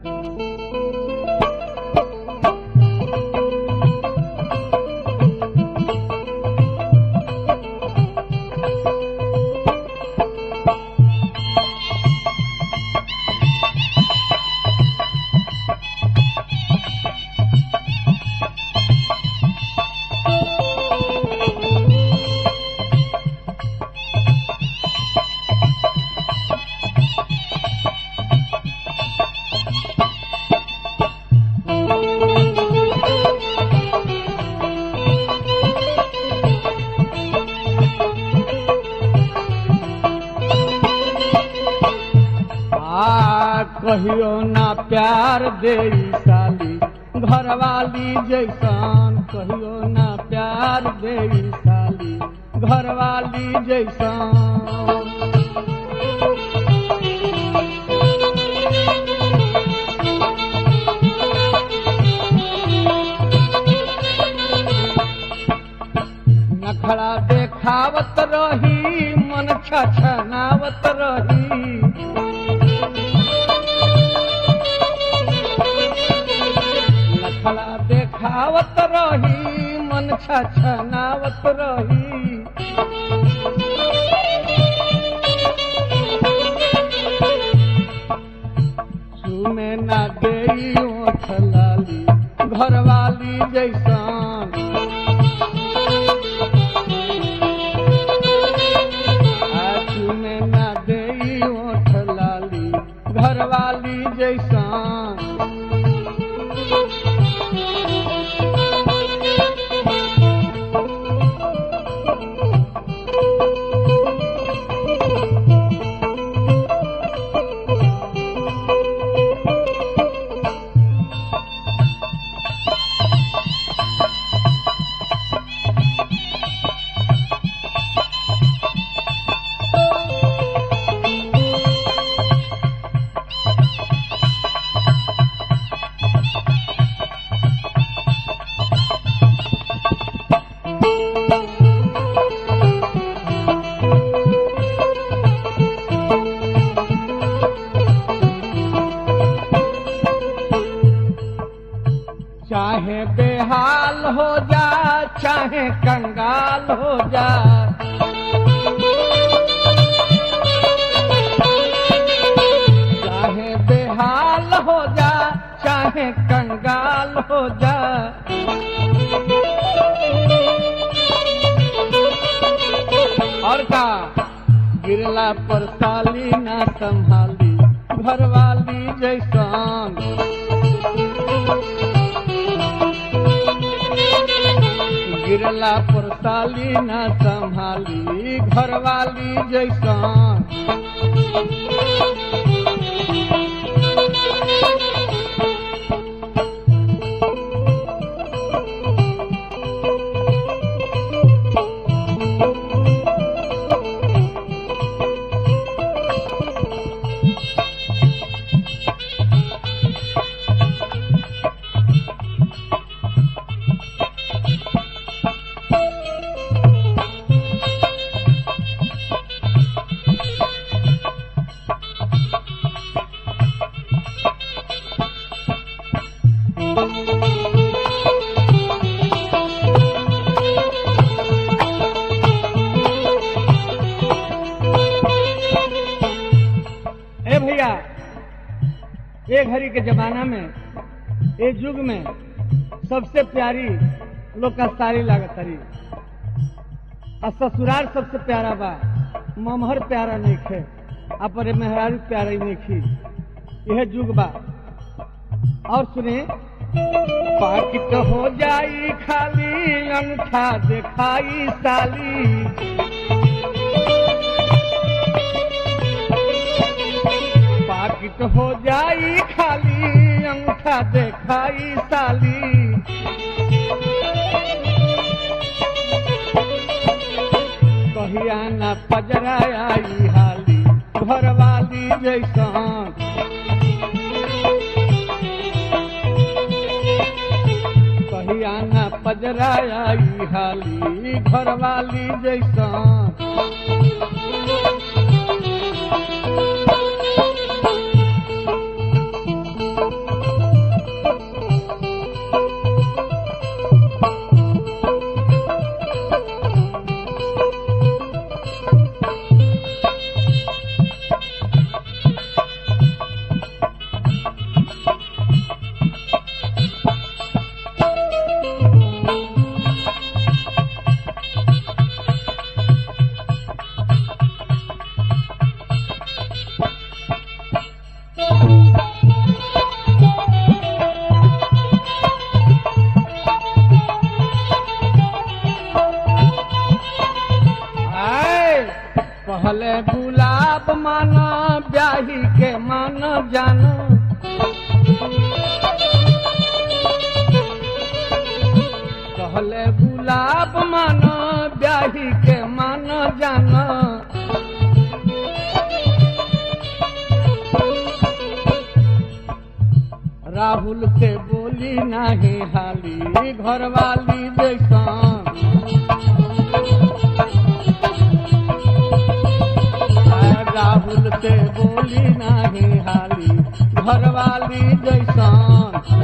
आ कहियो ना प्यार दे साली घरवाली जैसन कहियो ना प्यार दे साली घरवाली जैसन नखड़ा देखावत रही मन छछनावत रही नखड़ा देखावत रही मन छछनावत रही सुने ना देई ओठ लाली घरवाली जैसन आँखी में ना देई ओठ लाली घरवाली जैसन चाहे बेहाल हो जा चाहे कंगाल हो जा चाहे बेहाल हो जा चाहे कंगाल हो जा और का गिरला पर साली ना संभाली घरवाली जैसन गिरला पर साली न संभाली घरवाली जैसन ए भैया ये घड़ी के जमाना में ये युग में सबसे प्यारी लोग का सारी लागत हरी और ससुराल सबसे प्यारा बा ममहर प्यारा नहीं खे अपने मेहरारू प्यारा ही नहीं खी यह युग बा और सुने पाकिट हो जाई खाली अंगूठा दिखाई साली पाकिट हो जाई खाली अंगूठा दिखाई साली कहिया न पजरा आई हाली घरवाली जैसन कहिया न पजरा आई हाली घरवाली जैसन राहुल से बोली नाही हाली घरवाली जैसन राहुल से बोली नाही हाली घरवाली जैसन